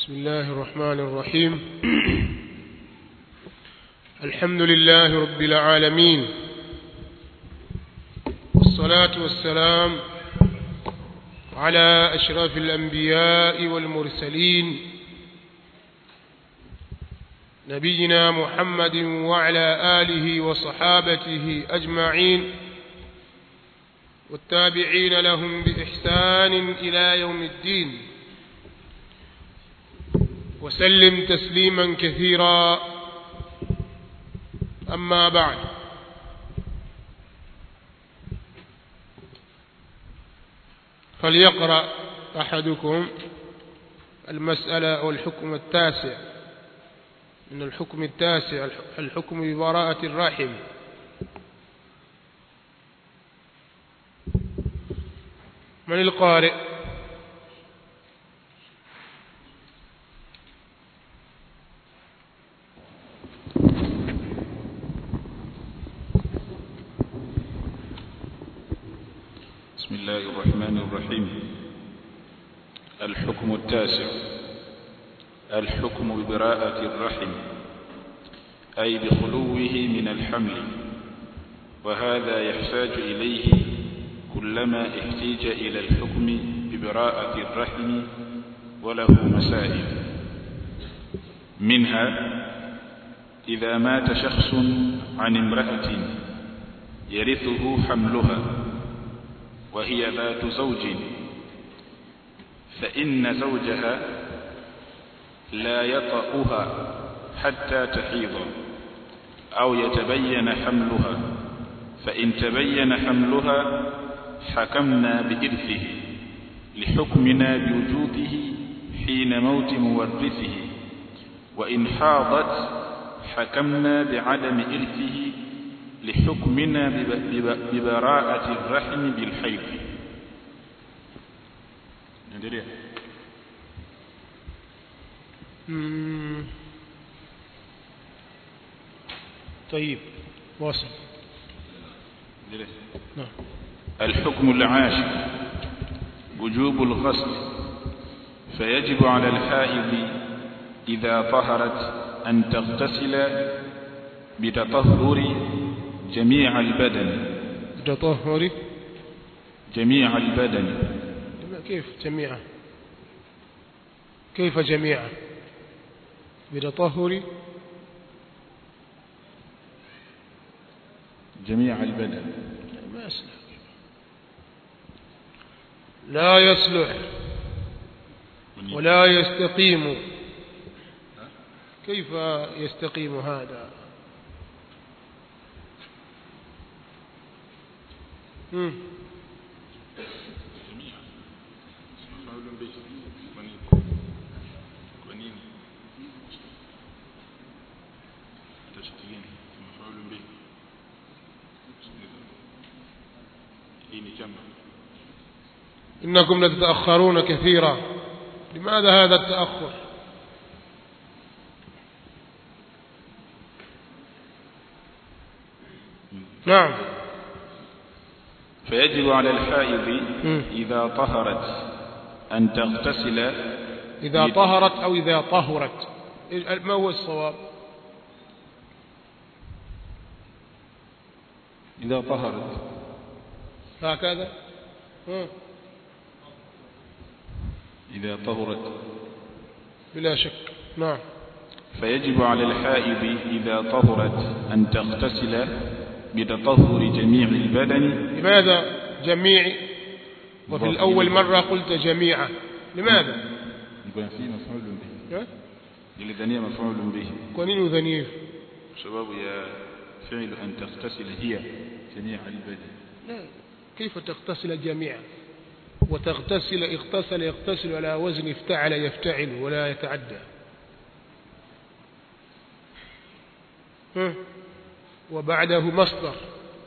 بسم الله الرحمن الرحيم الحمد لله رب العالمين والصلاة والسلام على أشرف الأنبياء والمرسلين نبينا محمد وعلى آله وصحابته أجمعين والتابعين لهم بإحسان إلى يوم الدين وسلم تسليما كثيرا أما بعد فليقرأ أحدكم المسألة أو الحكم التاسع من الحكم التاسع الحكم ببراءة الرحم من القارئ بسم الله الرحمن الرحيم الحكم التاسع الحكم ببراءة الرحم أي بخلوه من الحمل وهذا يحتاج إليه كلما احتيج إلى الحكم ببراءة الرحم وله مسائل منها إذا مات شخص عن امرأة يرثه حملها وهي ذات زوج فإن زوجها لا يطأها حتى تحيض أو يتبين حملها فإن تبين حملها حكمنا بإرثه لحكمنا بوجوده حين موت مورثه وإن حاضت حكمنا بعدم إرثه لحكمنا ببراءة الرحم بالحيض ندري طيب واصل ندري نعم الحكم العاشر وجوب الغسل فيجب على الحائض إذا طهرت أن تغتسل بتطهر جميع البدن تطهري جميع البدن كيف جميعا كيف جميعا بتطهر جميع البدن ما يصلح لا يصلح ولا يستقيم كيف يستقيم هذا مم. إنكم لتتأخرون كثيرا لماذا هذا التأخر نعم فيجب على الحائض مم. إذا طهرت أن تغتسل إذا طهرت أو إذا طهرت إيه- ما هو الصواب إذا طهرت هكذا مم. إذا طهرت بلا شك نعم فيجب على الحائض إذا طهرت أن تغتسل بتطهر جميع البدن لماذا جميع وفي الأول مرة قلت جميعا لماذا يكون فيه مفعول به ها؟ للذنية مفعول به كونين ذنيف سبب يا فعل أن تغتسل هي جميع البدن لا كيف تغتسل جميعا وتغتسل اغتسل يغتسل على وزن افتعل يفتعل ولا يتعدى ها؟ وبعده مصدر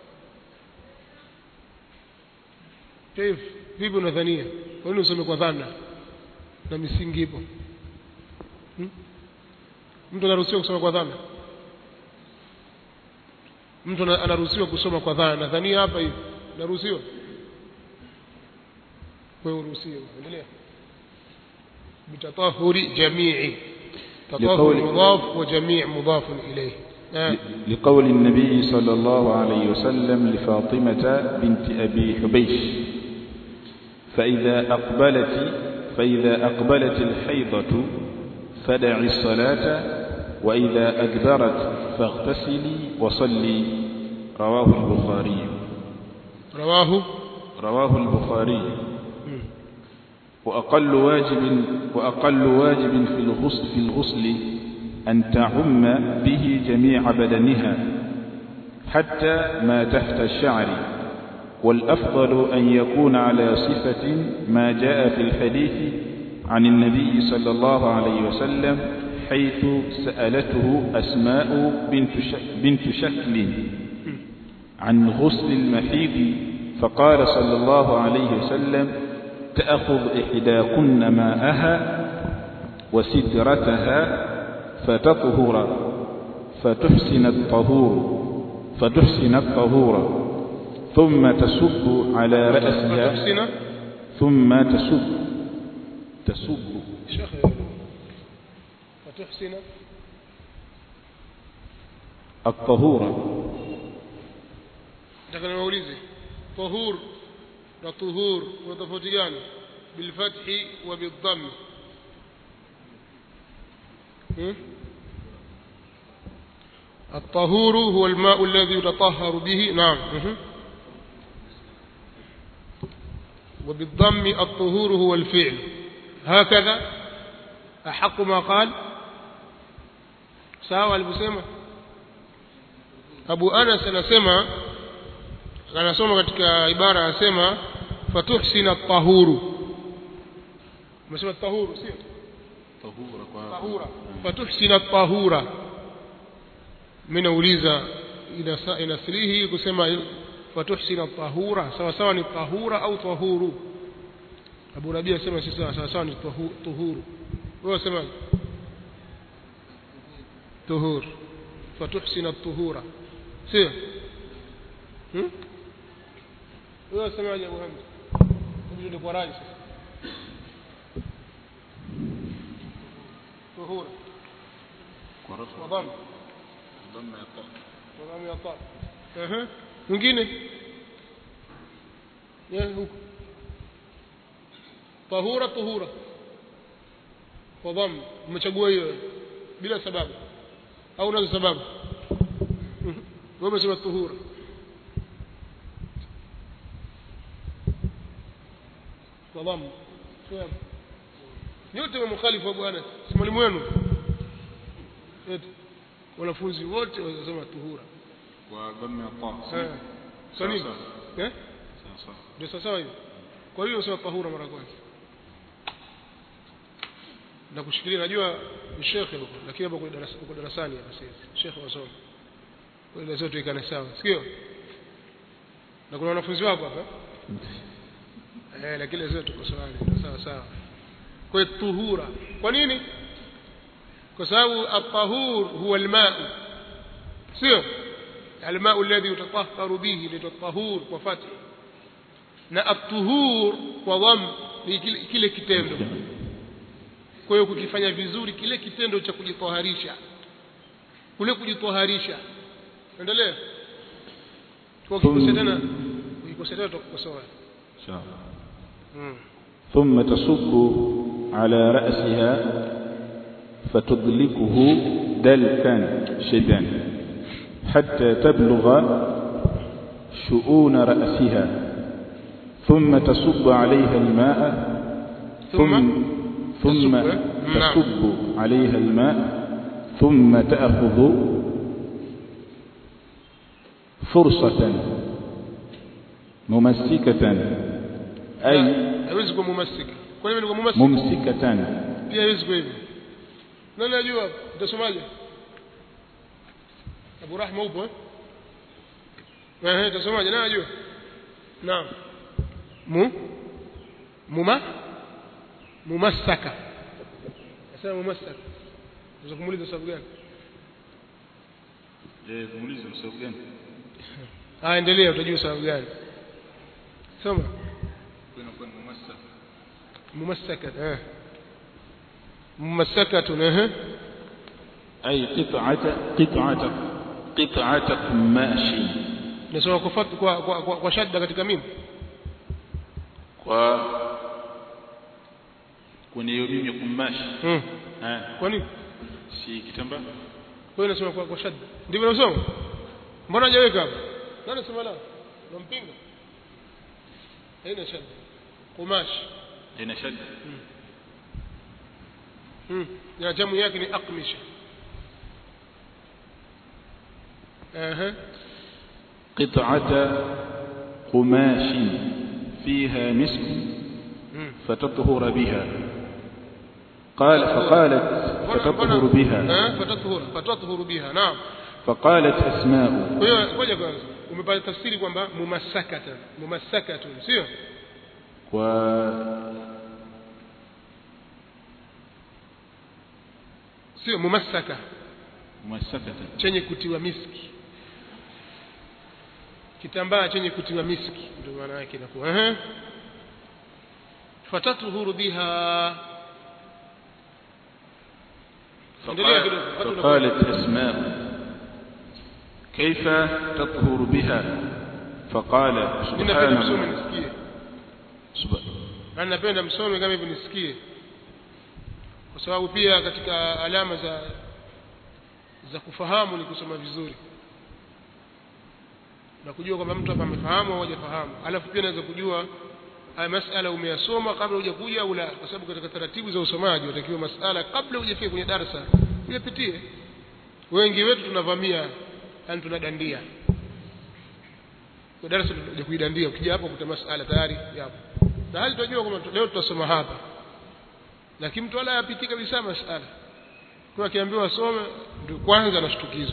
كيف vipi unadhania kwa nini usome kwa dhana na misingi ipo hmm? mtu anaruhusiwa kusoma kwa dhana mtu ana- anaruhusiwa kusoma kwa dhana dhania hapa hivi naruhusiwa wewe uruhusiwe endelea بتطهر جميع تطهر لقول- مضاف وجميع مضاف إليه آه. لقول النبي صلى الله عليه وسلم لفاطمة بنت أبي حبيش فإذا أقبلت فإذا أقبلت الحيضة فدعي الصلاة وإذا أدبرت فاغتسلي وصلي رواه البخاري رواه رواه البخاري وأقل واجب وأقل واجب في الغسل في الغسل أن تعم به جميع بدنها حتى ما تحت الشعر والأفضل أن يكون على صفة ما جاء في الحديث عن النبي صلى الله عليه وسلم حيث سألته أسماء بنت ش- بنت شكل عن غسل المحيض فقال صلى الله عليه وسلم تأخذ إحداكن ماءها وسدرتها فتطهر فتحسن الطهور فتحسن الطهور ثم تصب على رأسها فتحسن ثم تصب تصب شيخ فتحسن الطهور nataka niwaulize tahur na tuhur kuna tofauti gani bilfathi wa bildhammi hmm? الطهور هو الماء الذي يتطهر به نعم مه. وبالضم الطهور هو الفعل هكذا أحق ما قال sawa alivyosema Abu Anas anasema anasoma katika ibara anasema fatuhsina tahuru umesema tahuru sio tahura fatuhsina tahura mimi nauliza ina inasilihi kusema fatuhsina tahura sawa sawa ni tahura au tahuru Abu Rabia anasema si sawa sawa sawa ni tahu- tuhuru wewe unasema tuhur fatuhsina tuhura sio hmm? wewe unasemaje Abu Hamza hebu ndio kwa rai sasa tuhura wadhamu wadhamu ya ta ehe mwingine ya huko tahura tuhura wadhamu umechagua hiyo bila sababu au unazo sababu Mhm. wewe umesema tuhura wadhamu Sawa. nyote mmukhalifu Abu Anas si mwalimu wenu eti wanafunzi wote wanasema tuhura kwa dhamma ya ta Eh. kwa nini Sawa, eh sawa ndio sawa sawa hiyo kwa hiyo unasema tahura mara kwanza na kushikilia najua ni shekhe huko lakini hapo kwa darasa kwa darasani hapa sasa shekhe wasoma kwa ile zote ikane sawa sikio na kuna wanafunzi wako hapa eh lakini zote tuko sawa sawa sawa kwa hiyo tuhura kwa nini kwa sababu at-tahur huwa al-ma' sio al-ma' alladhi yutatahharu bihi litatahur kwa fathi na at-tuhur kwa dham ni kile, kile kitendo kwa hiyo kukifanya vizuri kile kitendo cha kujitoharisha kule kujitoharisha endelea kwa kikosea tena kikosea tena tutakukosoa sawa mm. ثم تصب على رأسها فتدلكه دلكا شدا حتى تبلغ شؤون رأسها ثم تصب عليها الماء ثم ثم تصب. نعم. تصب عليها الماء ثم تأخذ فرصة ممسكة أي haiwezi kuwa mumasika kwa nini ni mumasika ممسكة pia haiwezi kuwa hivyo nani najua utasomaje Abu Rahma upo eh eh utasomaje nani najua naam mu muma mumassaka nasema mumassaka unaweza kumuuliza sababu gani Je, muulize sababu gani? ah endelea utajua sababu gani soma Kuna kwa mumassa. mumassaka eh mumasakatun ehe أي قطعة قطعة قطعة قماش nasoma kwa, fat- kwa, kwa, kwa, kwa shadda katika mimi kwa kwenye hiyo mimi kumash hmm. eh kwa nini si kitambaa kwa hiyo nasoma kwa, kwa shadda ndivyo nasoma mbona hajaweka hapa nani sema la nampinga haina shadda kumash ina shadda hmm. ya jamu yake ni aqmisha ehe قطعة قماش فيها مسك hmm. فتطهر بها قال فقالت فتطهر بها eh fatatuhura fatatuhuru biha naam فقالت أسماء kwa hiyo ngoja kwanza umepata tafsiri kwamba mumasakata mumasakatun sio و sio mumasaka ممسكة chenye kutiwa miski kitambaa chenye kutiwa miski ndio maana yake inakuwa ehe fatatuhuru biha endelea kidogo watu wanakuwa- فقالت أسماء كيف تطهر بها فقال mimi napenda سبحان msome الله nisikie سب- maana napenda msome kama hivyo nisikie kwa sababu pia katika alama za za kufahamu ni kusoma vizuri na kujua kwamba mtu hapa amefahamu au hajafahamu alafu pia naweza kujua haya masala umeyasoma kabla hujakuja au la kwa sababu katika taratibu za usomaji watakiwa masala kabla hujafika kwenye darasa uyapitie wengi wetu tunavamia yani tunadandia kwa darasa tunakuja kuidandia ukija hapo kuta masala tayari yapo na hali tunajua kwamba leo tutasoma hapa lakini mtu wala hapitii kabisa masala kwa akiambiwa asome ndio kwanza anashtukizwa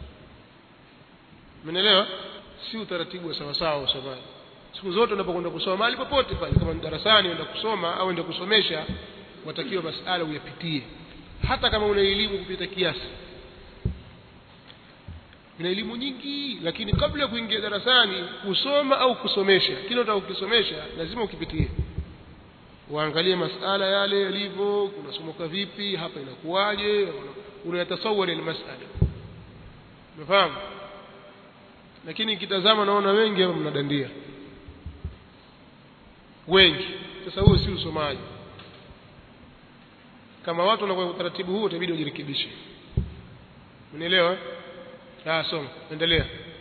umeelewa si utaratibu wa sawa sawa usomaji siku zote unapokwenda kusoma mahali popote pale kama ni darasani unaenda kusoma au unaenda kusomesha watakiwa masala uyapitie hata kama una elimu kupita kiasi una elimu nyingi lakini kabla ya kuingia darasani kusoma au kusomesha kile unataka kukisomesha lazima ukipitie uangalie masala yale yalivyo kunasomoka vipi hapa inakuwaje unayatasawari ile masala umefahamu lakini nikitazama naona wengi hapa mnadandia wengi sasa huo si usomaji kama watu wanakuwa utaratibu huo itabidi wajirekebishe unielewa eh? ah soma endelea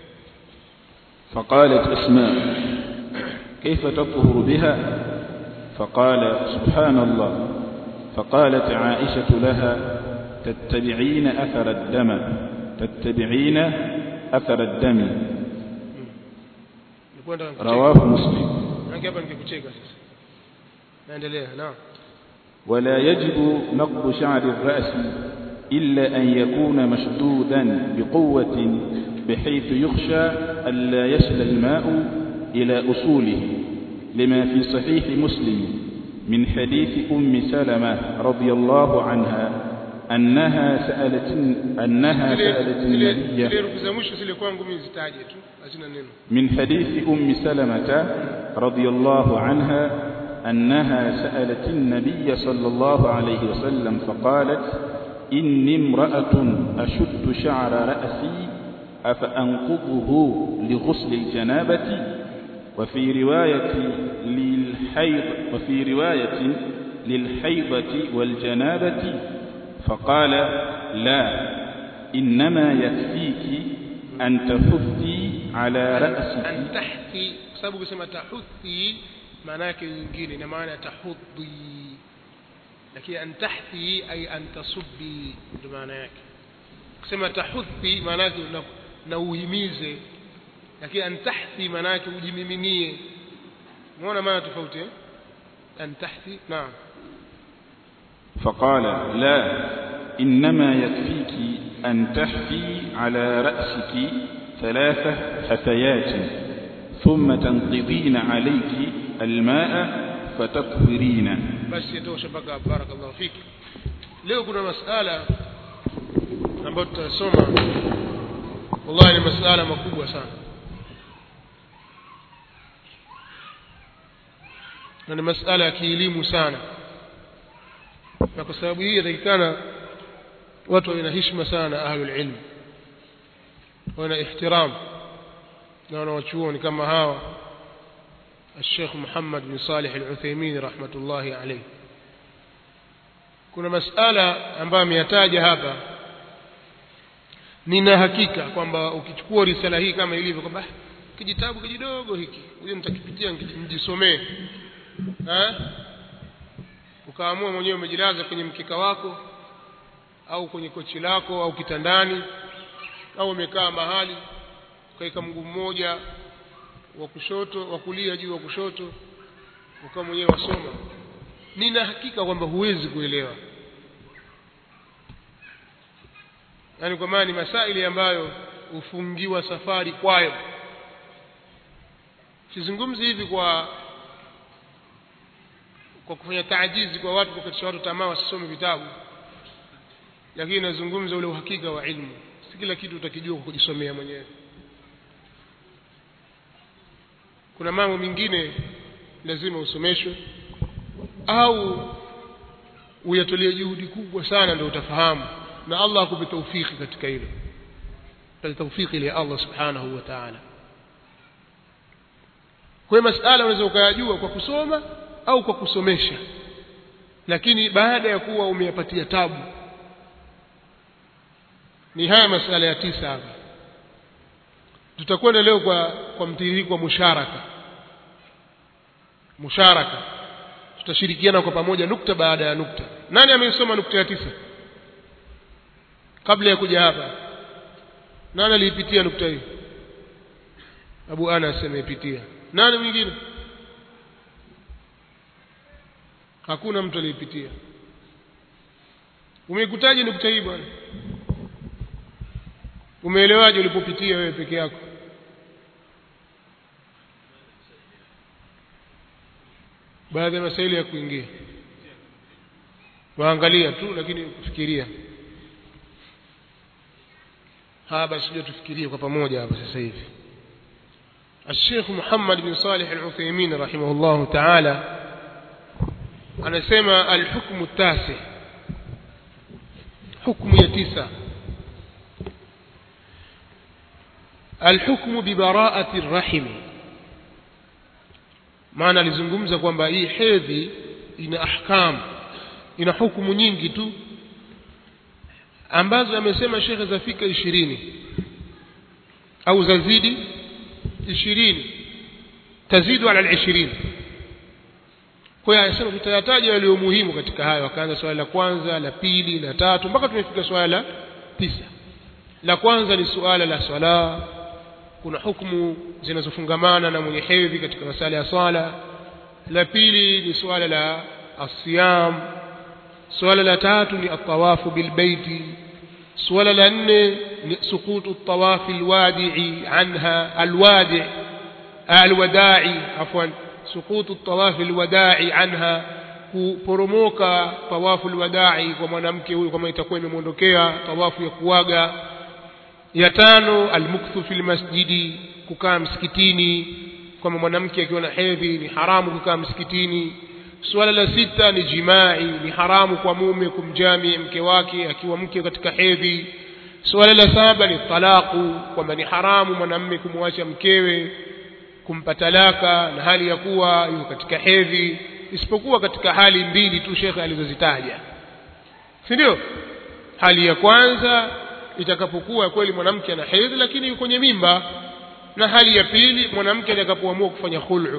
فقالت أسماء كيف تطهر بها فقال سبحان الله فقالت عائشة لها تتبعين أثر الدم تتبعين أثر الدم nilikuwa nataka kukucheka. رواه مسلم Maana hapa nikikucheka sasa naendelea naam ولا يجب نقض شعر الرأس إلا أن يكون مشدودا بقوة بحيث يخشى ألا يصل الماء إلى أصوله لما في صحيح مسلم من حديث أم سلمة رضي الله عنها أنها سألت أنها zile سألت zile النبي zile herufi za mwisho zile kwangu mimi zitaje tu hazina neno من حديث أم سلمة رضي الله عنها أنها سألت النبي صلى الله عليه وسلم فقالت إني امرأة أشد شعر رأسي أفأنقضه لغسل الجنابة وفي رواية للحيض وفي رواية للحيضة والجنابة فقال لا إنما يكفيك أن تحثي على رأسك an tahthi kwa sababu kusema tahuthi maana yake nyingine ina maana ya tahudhi lakini an tahthi ay an tasubbi ndio maana yake kusema tahuthi maana yake na, na uhimize lakini an tahthi maana yake ujimiminie umeona maana tofauti eh an tahthi naam فقال لا إنما يكفيك أن تحفي على رأسك ثلاث حثيات ثم تنقضين عليك الماء فتطهرين basi yatosha mpaka hapo. barakallahu fiki leo kuna masala ambayo tutasoma wallahi ni masala makubwa sana na ni masala ya kielimu sana na kwa sababu hii yatakikana watu wawe na heshima sana na ahlul ilm wawe na ihtiram na wanawachuoni kama hawa الشيخ محمد بن صالح العثيمين رحمة الله عليه kuna masala ambayo ameyataja hapa nina hakika kwamba ukichukua risala hii kama ilivyo kwamba kijitabu kijidogo hiki huyo nitakipitia nijisomee ukaamua mwenyewe umejilaza kwenye mkeka wako au kwenye kochi lako au kitandani au umekaa mahali ukaweka mguu mmoja wa kushoto wa kulia juu wa kushoto ukawa mwenyewe wasoma nina hakika kwamba huwezi kuelewa yaani kwa maana ni masaili ambayo hufungiwa safari kwayo sizungumzi hivi kwa kwa kufanya taajizi kwa watu kukatisha watu tamaa wasisome vitabu lakini nazungumza ule uhakika wa ilmu si kila kitu utakijua kwa kujisomea mwenyewe kuna mambo mengine lazima usomeshwe au uyatolie juhudi kubwa sana ndio utafahamu na Allah akupe taufiki katika hilo pale taufiki ile Allah subhanahu wa ta'ala kwa masala unaweza ukayajua kwa kusoma au kwa kusomesha lakini baada ya kuwa umeyapatia tabu ni haya masala ya tisa hapa tutakwenda leo kwa kwa mtiririko wa musharaka musharaka tutashirikiana kwa pamoja nukta baada ya nukta nani ameisoma nukta ya tisa kabla ya kuja hapa nani aliipitia nukta hii Abu Anas ameipitia nani mwingine hakuna mtu aliyepitia umeikutaje nukta hii bwana umeelewaje ulipopitia wewe peke yako baadhi ya masaili ya kuingia waangalia tu lakini kufikiria haya basi ndio tufikirie kwa pamoja hapa sasa hivi الشيخ محمد بن صالح العثيمين رحمه الله تعالى anasema الحكم التاسع حكم ya tisa الحكم ببراءة الرحم maana alizungumza kwamba hii hedhi ina ahkam ina hukumu nyingi tu ambazo amesema shekhe zafika ishirini au zazidi ishirini tazidu ala ishirini kwa hiyo anasema tutayataja yaliyo muhimu katika hayo akaanza swala la kwanza la pili la tatu mpaka tumefika swala la tisa la kwanza ni suala la swala kuna hukumu zinazofungamana na mwenye hedhi katika masala ya swala la pili ni suala la asiyam suala la tatu ni atawafu bilbeiti suala la nne ni sukutu tawafi alwadi'i anha alwadi' alwada'i afwan sukutu tawafi alwada'i anha kuporomoka tawafu alwada'i kwa mwanamke huyu kama itakuwa imemwondokea tawafu ya kuaga ya tano almukthu fil masjidi kukaa msikitini kwamba mwanamke akiwa na hedhi ni haramu kukaa msikitini suala la sita ni jimai ni haramu kwa mume kumjami mke wake akiwa mke katika hedhi suala la saba ni talaku kwamba ni haramu mwanamme kumwacha mkewe kumpa talaka na hali ya kuwa yuko katika hedhi isipokuwa katika hali mbili tu shekhe alizozitaja si ndio hali ya kwanza itakapokuwa kweli mwanamke ana hedhi lakini yuko kwenye mimba na hali ya pili mwanamke atakapoamua kufanya khul'u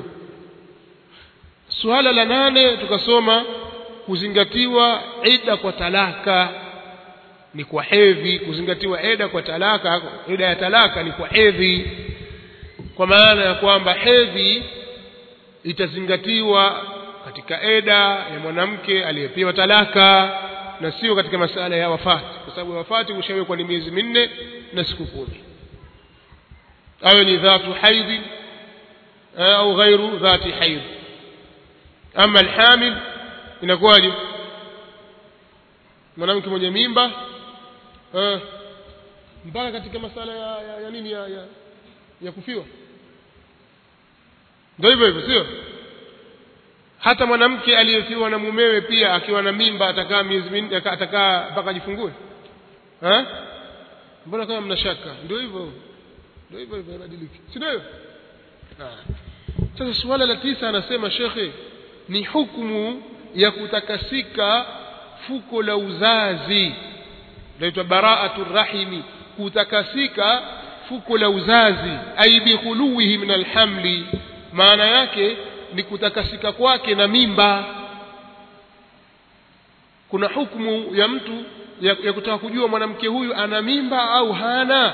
suala la nane tukasoma kuzingatiwa ida kwa talaka ni kwa hedhi kuzingatiwa eda kwa talaka eda ya talaka ni kwa hedhi kwa maana ya kwamba hedhi itazingatiwa katika eda ya mwanamke aliyepewa talaka na sio katika masala ya wafati kwa sababu wafati ushawekwa ni miezi minne na siku kumi awe ni dhatu haidhi au ghairu dhati haidh ama alhamil inakuwaje mwanamke mwenye mimba eh, mpaka katika masala ya, ya, ya nini ya, ya, ya kufiwa ndio hivyo hivyo sio hata mwanamke aliyefiwa na mumewe pia akiwa na mimba atakaa miezi minne atakaa mpaka ajifungue ha mbona kama mna shaka ndio hivyo ndio hivyo hivyo inabadilika si ndio sasa suala la tisa anasema shekhe ni hukumu ya kutakasika fuko la uzazi inaitwa baraatu rahimi kutakasika fuko la uzazi ai bikhuluwihi min alhamli maana yake ni kutakasika kwake na mimba kuna hukumu ya mtu ya, ya kutaka kujua mwanamke huyu ana mimba au hana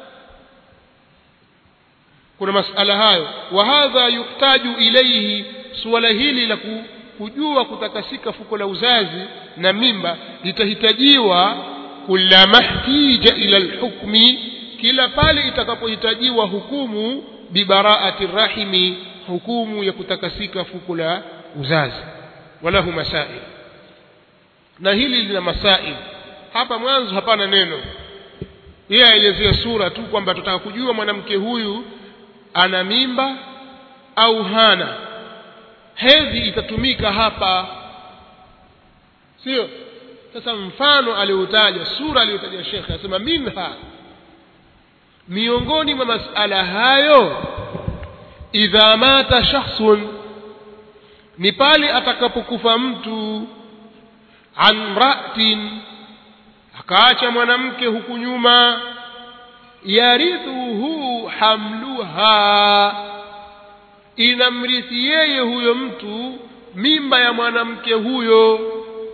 kuna masala hayo wa hadha yuhtaju ilaihi suala hili la kujua kutakasika fuko la uzazi na mimba litahitajiwa kullama htija ila lhukmi kila pale itakapohitajiwa hukumu bibaraati rahimi hukumu ya kutakasika fuko la uzazi walahu masail na hili lina masail hapa mwanzo hapana neno yeye aelezea sura tu kwamba tutaka kujua mwanamke huyu ana mimba au hana hedhi itatumika hapa sio sasa mfano aliotaja sura aliyotaja shekhe anasema minha miongoni mwa masala hayo idha mata shakhsun ni pale atakapokufa mtu an mra'atin akaacha mwanamke huku nyuma yarithuhu hamluha inamrithi yeye huyo mtu mimba ya mwanamke huyo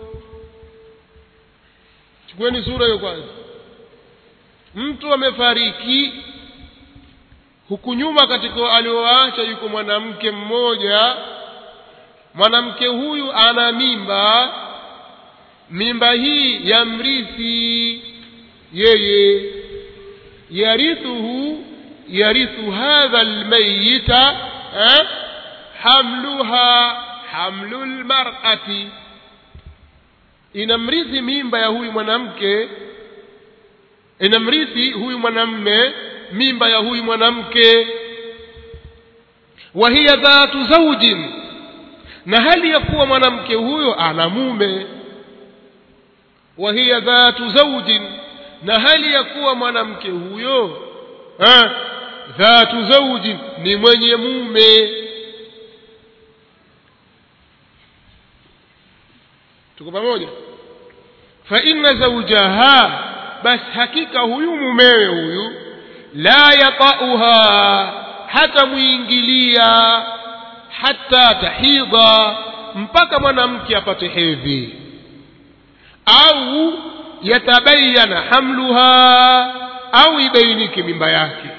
chukueni sura hiyo kwanza mtu amefariki huku nyuma katika alioacha yuko mwanamke mmoja mwanamke huyu ana mimba mimba hii yamrithi yeye yarithuhu yarithu hadha almayita eh? hamluha hamlu lmarati inamrithi mimba ya huyu mwanamke inamrithi huyu mwanamme mimba ya huyu mwanamke wa hiya dhatu zaujin na hali ya kuwa mwanamke huyo ana mume wa hiya dhatu zaujin na hali ya kuwa mwanamke huyo ha, dhatu zaujin ni mwenye mume tuko pamoja fa inna zawjaha basi hakika huyu mumewe huyu la yatauha hata muingilia hata tahidha mpaka mwanamke apate hedhi au yatabayana hamluha au ibainike mimba yake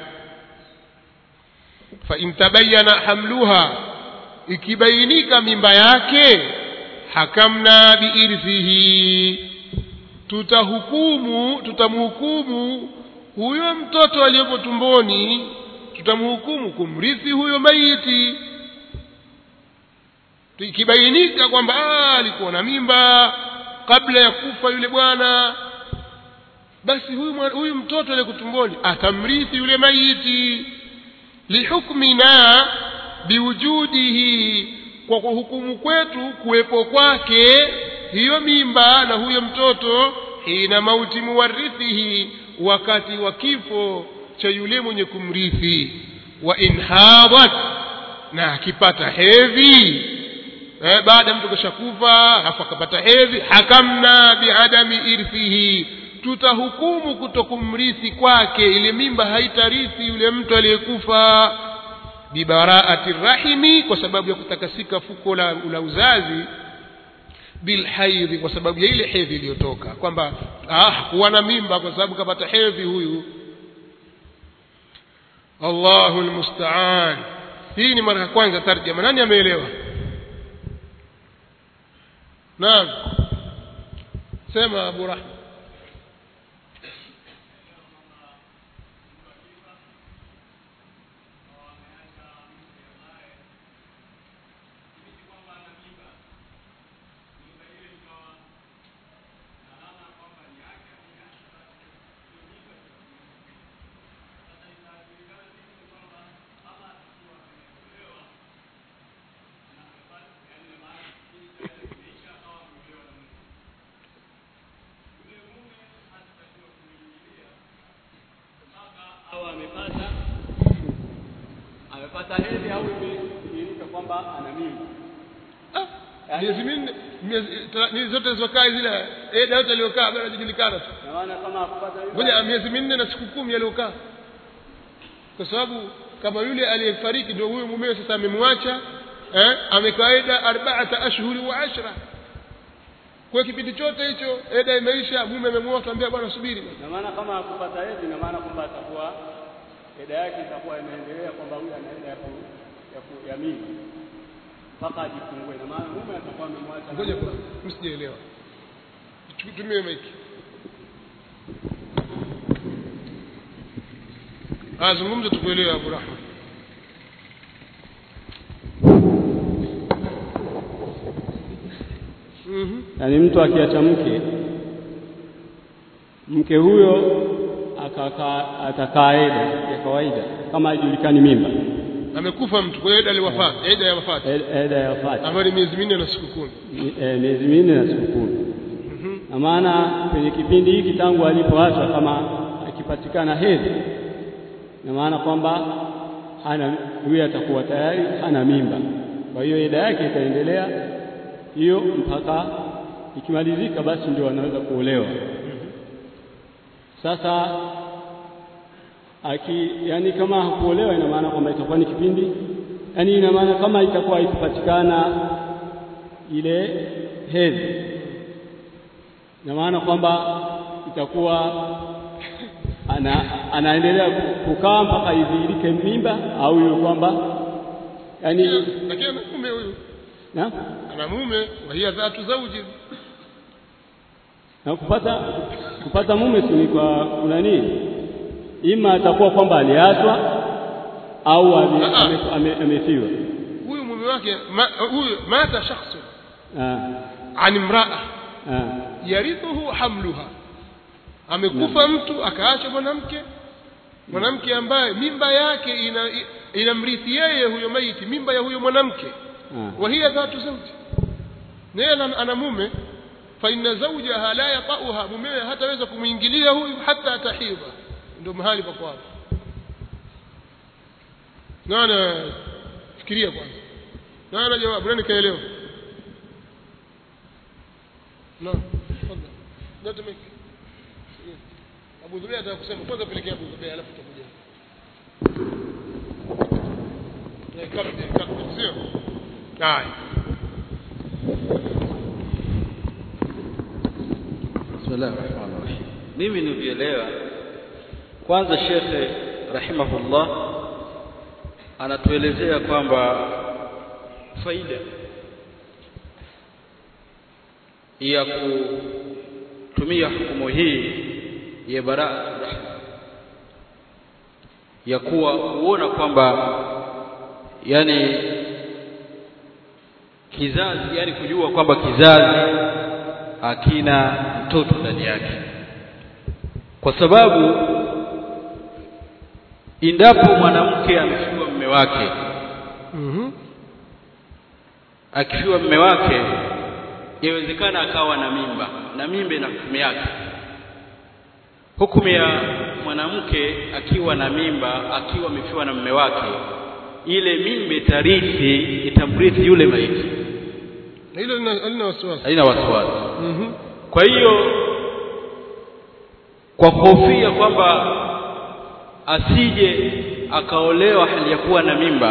fa in tabayana hamluha ikibainika mimba yake hakamna biirthihi tutahukumu tutamhukumu huyo mtoto aliyepo tumboni tutamhukumu kumrithi huyo maiti ikibainika kwamba alikuwa na mimba kabla ya kufa yule bwana basi huyu, huyu mtoto aliye tumboni atamrithi yule maiti lihukmina biwujudihi kwa kuhukumu kwetu kuwepo kwake hiyo mimba na huyo mtoto hina mauti muwarithihi wakati wa kifo cha yule mwenye kumrithi wa inhadat na akipata hedhi eh, baada mtu kashakufa alafu akapata hedhi hakamna biadami irthihi tutahukumu kutokumrithi kwake ile mimba haitarithi yule mtu aliyekufa bibaraati rahimi kwa sababu ya kutakasika fuko la, la uzazi bilhaidhi kwa sababu ya ile hedhi iliyotoka kwamba ah, kuwa na mimba kwa sababu kapata hedhi huyu allahu lmustaan hii ni mara ya kwanza tarjama nani ameelewa naam sema abu rahma amepata hedhi au imedhihirika kwamba ana mimba Ah, miezi minne miezi ta- ni zote zilizokaa zile eda yote aliyokaa bado hajajulikana tu na maana kama akupata hiyo ngoja miezi minne na siku kumi aliyokaa kwa sababu kama yule aliyefariki ndio huyo mumewe sasa amemwacha eh, amekaida arbaata ashhuri wa ashra kwa kipindi chote hicho eda imeisha mume amemwoa tuambia bwana subiri bwana. na maana kama akupata hedhi na maana kwamba atakuwa eda yake itakuwa inaendelea kwamba huyu ana eda ya ku, ya, ku, ya mimba mpaka ajifungue na maana mume atakuwa amemwacha ngoja kwanza msijaelewa tumie maiki ah zungumza tukuelewe Abu Rahma mhm yaani mtu akiacha mke mke huyo akakaa atakaa eda ya kawaida kama haijulikani mimba amekufa mtu kwa hiyo eda aliwafat eda ya wafat E- eda ya wafati ambayo ni miezi minne na siku kumi Mi- eh, miezi minne na siku kumi na maana kwenye kipindi hiki tangu alipoachwa kama akipatikana hedhi na maana kwamba hana huyu atakuwa tayari hana mimba kwa hiyo eda yake itaendelea hiyo mpaka ikimalizika basi ndio anaweza kuolewa sasa aki yani kama hakuolewa ina maana kwamba itakuwa ni kipindi yani ina maana kama itakuwa ikipatikana ile hedhi ina maana kwamba itakuwa ana, anaendelea kukaa mpaka idhihirike mimba au hiyo kwamba yani lakini ana mume huyu na, ana mume wa hiya dhatu zawji na kupata kupata mume si ni kwa kuna nini ima atakuwa kwamba aliachwa au ame- Ah, ah. ame- ame- amefiwa huyu mume wake ma, huyu mata shakhsun Ah, an imra'a ah, yarithuhu hamluha amekufa mtu akaacha mwanamke mwanamke ambaye mimba yake ina inamrithi yeye huyo maiti mimba ya huyo mwanamke ah. wa hiya dhatu zawji na yeye ana ana mume fa inna zawjaha la yata'uha mumewe hataweza kumwingilia huyu hata atahidha ndio mahali pa kwao nana fikiria kwanza nana jawabu nani kaelewa naam tafadhali ndio tumeki Abu Dhubeir ataka kusema kwanza pelekea Abu Dhubeir alafu tutakuja na kabla kabla sio haya Bismillah ar-Rahman ar-Rahim. Mimi nilivyoelewa kwanza Shekhe rahimahullah anatuelezea kwamba faida ya kutumia hukumu hii ya baraatu rahma ya kuwa kuona kwamba yani kizazi yani kujua kwamba kizazi hakina mtoto ndani yake kwa sababu endapo mwanamke amefiwa mme wake mhm akifiwa mme wake yawezekana akawa na mimba na mimba ina hukumu yake hukumu ya mwanamke akiwa na mimba akiwa amefiwa na mme wake ile mimba itarithi itamrithi yule maiti na hilo lina lina wasiwasi haina wasiwasi mhm kwa hiyo kwa kuhofia kwamba asije akaolewa hali ya kuwa na mimba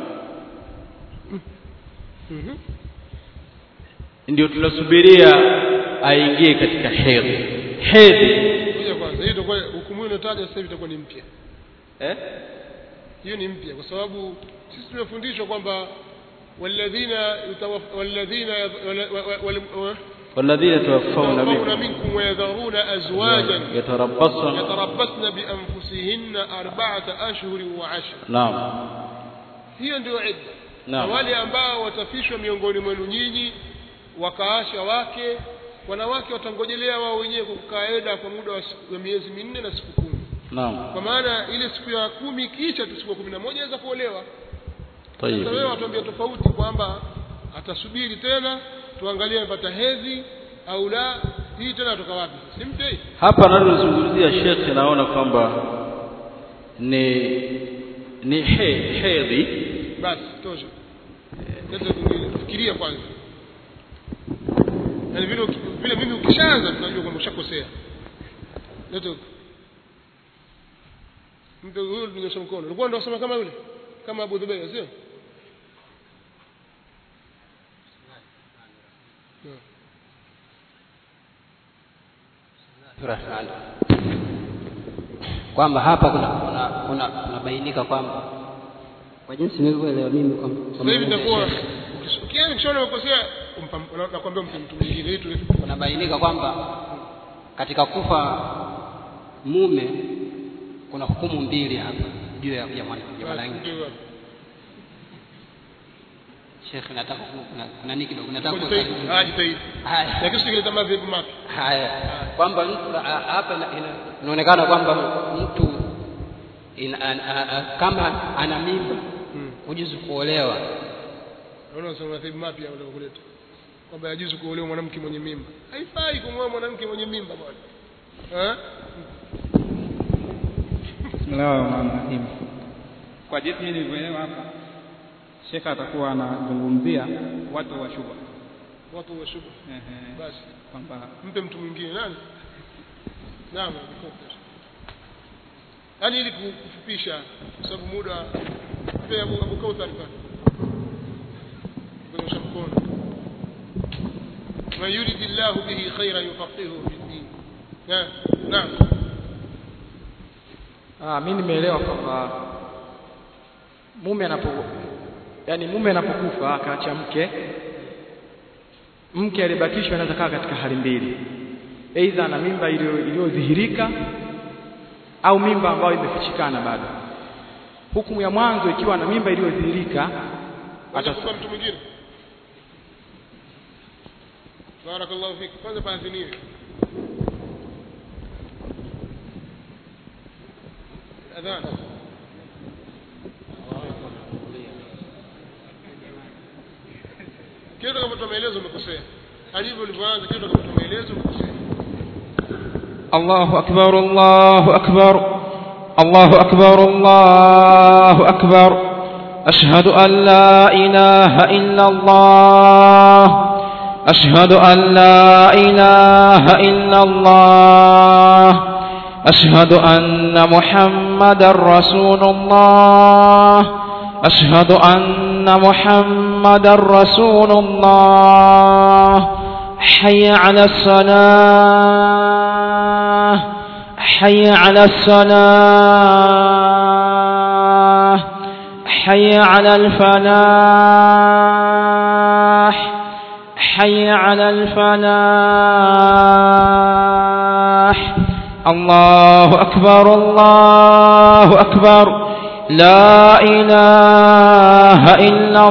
mhm ndio tunasubiria aingie katika hedhi hedhi ngoja kwanza hii itakuwa hukumu hiyo inayotaja sasa hivi itakuwa ni mpya eh? hiyo ni mpya kwa sababu sisi tumefundishwa kwamba walladhina yutawaf- walladhina yadh- wala- wa- wa- wal- wa- والذين توفون يتوفون منكم منكم ويذرون أزواجا يتربصن يتربصن بأنفسهن أربعة أشهر وعشر نعم hiyo ndio idda na Naam. wale ambao watafishwa miongoni mwenu nyinyi wakaasha wake wanawake watangojelea wao wenyewe kwa kukaeda kwa muda wa siku- wa miezi minne na siku kumi نعم kwa maana ile siku ya kumi ikiisha tu siku ya kumi na moja aweza kuolewa طيب sasa wewe watuambia tofauti kwamba atasubiri tena tuangalie amepata hedhi au la hii tena toka wapi si mpya hii hapa analozungumzia shekhe naona kwamba ni ni he, hedhi basi tosha sasa fikiria kwanza yaani vile uki- vile mimi ukishaanza tunajua kwamba ushakosea leta huku. mtu huyu ninyosha mkono ulikuwa ndio unasema kama yule kama Abu Dhubeir sio Hmm. kwamba hapa kuna kuna kuna kunabainika kwamba kwa jinsi nilivyoelewa mimi kwamba kwa sasa hivi maelezo ya itakuwa Sheikh, ukiona ukishaona umekosea umpa- na- nakwambia mpe mtu mwingine ili tule kunabainika kwamba katika kufa mume kuna hukumu mbili hapa juu ya ya mwana- ya mwanamke. Sheikh, nataka ku- kuna, kuna nini kidogo nataka Jitahidi. kuweka- Ah, jitahidi Haya. lakini sikileta madhehebu mapya haya kwamba mtu a- hapa ina- ina- inaonekana kwamba mtu ina, an, a, a, kama ana mimba Hmm. hujuzu kuolewa naona unasema madhehebu mapya unataka kuleta kwamba yajuzu kuolewa mwanamke mwenye mimba haifai kumwoa mwanamke mwenye mimba bwana eh Bismillahirrahmanirrahim. Kwa jinsi nilivyoelewa hapa, shekha atakuwa anazungumzia watu wa shubha. watu wa shubha Ehe, basi kwamba mpe mtu mwingine nani naam yaani ili ku- kufupisha kwa sababu muda mpe Abu Abu Kauthar pale kunyosha mkono man yuridillahu bihi khairan yufaqihuhu fi din Na- naam Ah, mi nimeelewa kwamba mume anapo yani mume anapokufa akaacha mke mke aliyebakishwa anaweza kaa katika hali mbili aidha ana mimba iliyo- iliyodhihirika au mimba ambayo imefichikana bado hukumu ya mwanzo ikiwa ana mimba iliyodhihirika atas- atachukua mtu mwingine barakallahu fik kwanza paaziniwe adhan kile utakapotoa maelezo umekosea alivyo ulivyoanza kile utakapotoa maelezo umekosea الله أكبر الله أكبر الله أكبر الله أكبر أشهد أن لا إله إلا الله أشهد أن لا إله إلا الله أشهد أن محمد رسول الله أشهد أن محمد رسول الله حي على الصلاة حي على الصلاة حي على الفلاح حي على الفلاح الله أكبر الله أكبر لا إله إلا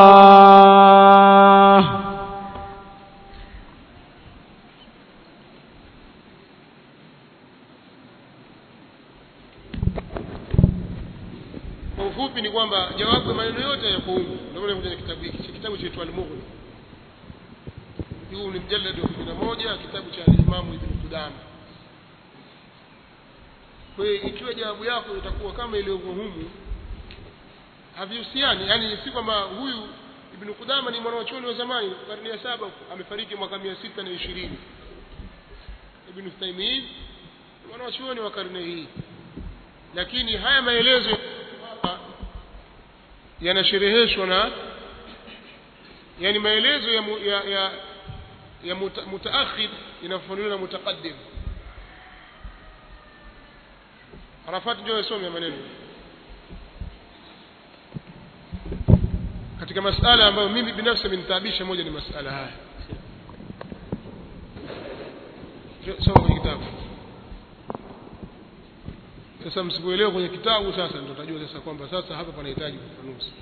الله kwa ufupi ni kwamba jawabu ya maneno yote yako humu ndio maana kwenye kitabu hiki Cha kitabu chetu al-Mughni huu ni mjaladi wa 11 kitabu cha Imam Ibn Qudama kwa hiyo ikiwa jawabu yako itakuwa kama ilivyo humu havihusiani yani si kwamba huyu Ibn Qudama ni mwanachuoni wa zamani karne ya saba huko, amefariki mwaka 620 Ibn Taymiyyah mwanachuoni wa karne hii lakini haya maelezo hapa yanashereheshwa na yani maelezo ya mu, ya, ya, ya muta, mutaakhir inafafanuliwa na mutaqaddim Arafat ndio yasome ya maneno katika masala ambayo mimi binafsi amenitaabisha moja ni masala haya soma kwenye kitabu sasa msipoelewa kwenye kitabu sasa ndio utajua sasa kwamba sasa hapa panahitaji ufafanuzi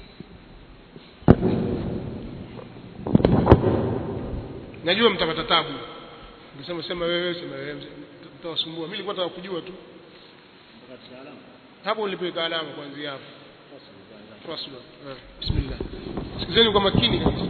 najua mtapata tabu nikisema sema wewe sema wewe mtawasumbua mimi nilikuwa nataka kujua tu hapo nilipoweka alama kuanzia hapo faslu eh, bismillah sikizeni kwa makini kabisa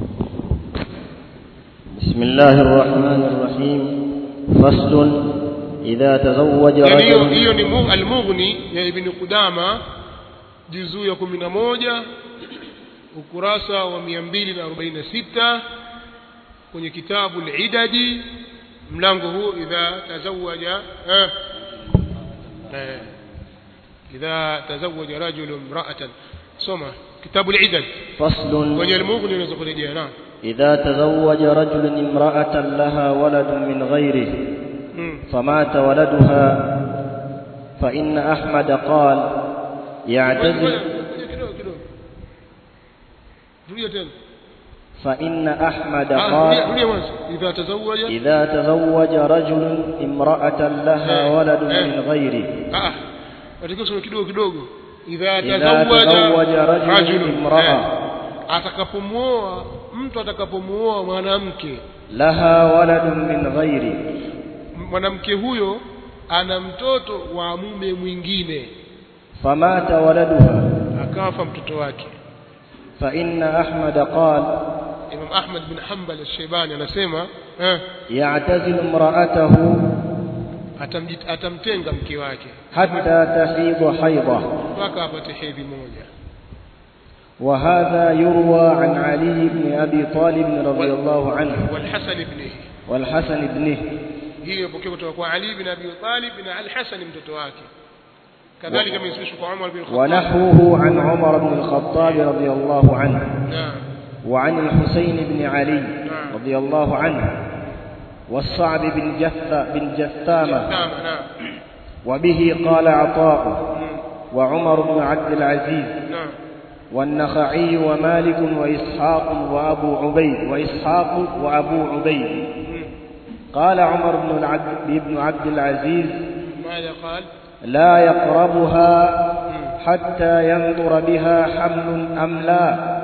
بسم الله الرحمن الرحيم فصل إذا تزوج yani hiyo رجل hiyo ni mu- al-mughni ya ibn qudama juzuu ya kumi na moja ukurasa wa mia mbili na arobaini na sita kwenye kitabu lidadi mlango huu idha tazawaja eh, eh, idha tazawaja rajulu mraatan soma kitabu lidad فصل kwenye almughni unaweza kurejea naam إذا تزوج رجل امرأة لها ولد من غيره Mm. فمات ولدها فإن أحمد قال Ngoja- يعتزل ngoja kidogo kidogo rudia tena فإن أحمد Ah, rudia قال rudia mwanzo idha tazawaja إذا تزوج رجل امرأة لها Eh, ولد eh. من غيره ah watakiwa kusoma kidogo kidogo idha إذا tazawaja تزوج رجل rajulun امرأة eh, atakapomuoa mtu atakapomuoa mwanamke لها ولد من غيره mwanamke huyo ana mtoto wa mume mwingine فمات ولدها akafa mtoto wake فإن أحمد قال Imam Ahmad bin Hanbal al-Shaybani anasema eh, يعتزل امرأته atamjit- atamtenga mke wake حتى تحيض حيضة mpaka apate hedhi moja وهذا يروى عن علي بن أبي طالب رضي الله عنه والحسن ibnihi والحسن ابنه hii imepokea kutoka kwa Ali bin Abi Talib na Al-Hasan mtoto wake kadhalika imesishwa kwa Umar bin Khattab ونحوه عن عمر بن الخطاب رضي الله عنه naam وعن الحسين بن علي رضي الله عنه والصعب بن جث بن جثامة naam naam وبه قال عطاء وعمر بن عبد العزيز naam والنخعي ومالك وإسحاق وأبو عبيد وإسحاق وأبو عبيد قال عمر بن العبد بن عبد العزيز ماذا قال لا يقربها حتى ينظر بها حمل أم لا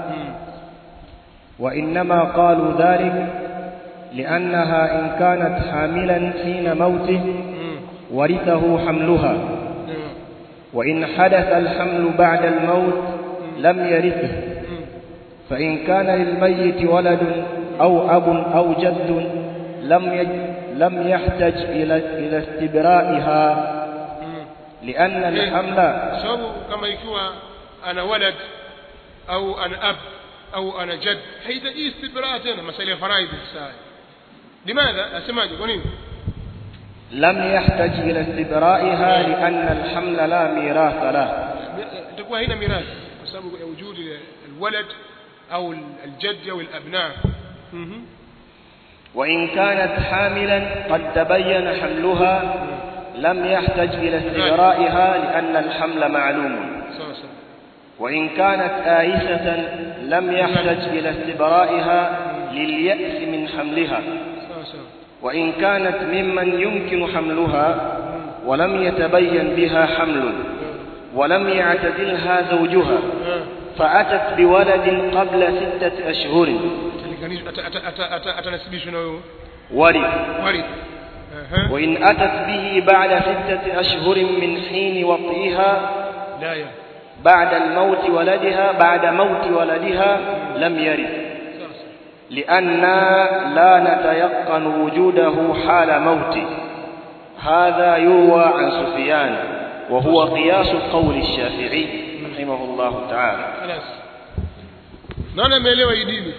وإنما قالوا ذلك لأنها إن كانت حاملا حين موته ورثه حملها نعم وإن حدث الحمل بعد الموت لم يرثه فإن كان للميت ولد أو أب أو جد لم يج لم يحتج إلى إلى استبرائها لأن الحمل kwa sababu kama ikiwa ana walad au ana ab au ana jad haihitaji istibraa tena masala ya faraidhi sasa limadha asemaje kwa nini لم يحتج إلى استبرائها لأن الحمل لا ميراث له itakuwa haina mirathi kwa sababu ya wujudi alwalad au aljad au alabna Mhm. وإن كانت حاملا قد تبين حملها لم يحتج إلى استبرائها لأن الحمل معلوم sawa sawa وإن كانت آيسة لم يحتج إلى استبرائها لليأس من حملها sawa sawa وإن كانت ممن يمكن حملها ولم يتبين بها حمل ولم يعتزلها زوجها فأتت بولد قبل ستة أشهر Atalinganishwa- ata- ata- ata- ata- atanasibishwa na huyo ورث warith Aha. وإن أتت به بعد ستة أشهر من حين وطئها la ya بعد الموت ولدها بعد موت ولدها لم يرث sawa sawa لأننا لا نتيقن وجوده حال موته هذا يروى عن سفيان وهو قياس قول الشافعي رحمه الله تعالى خلاص nani ameelewa hii dini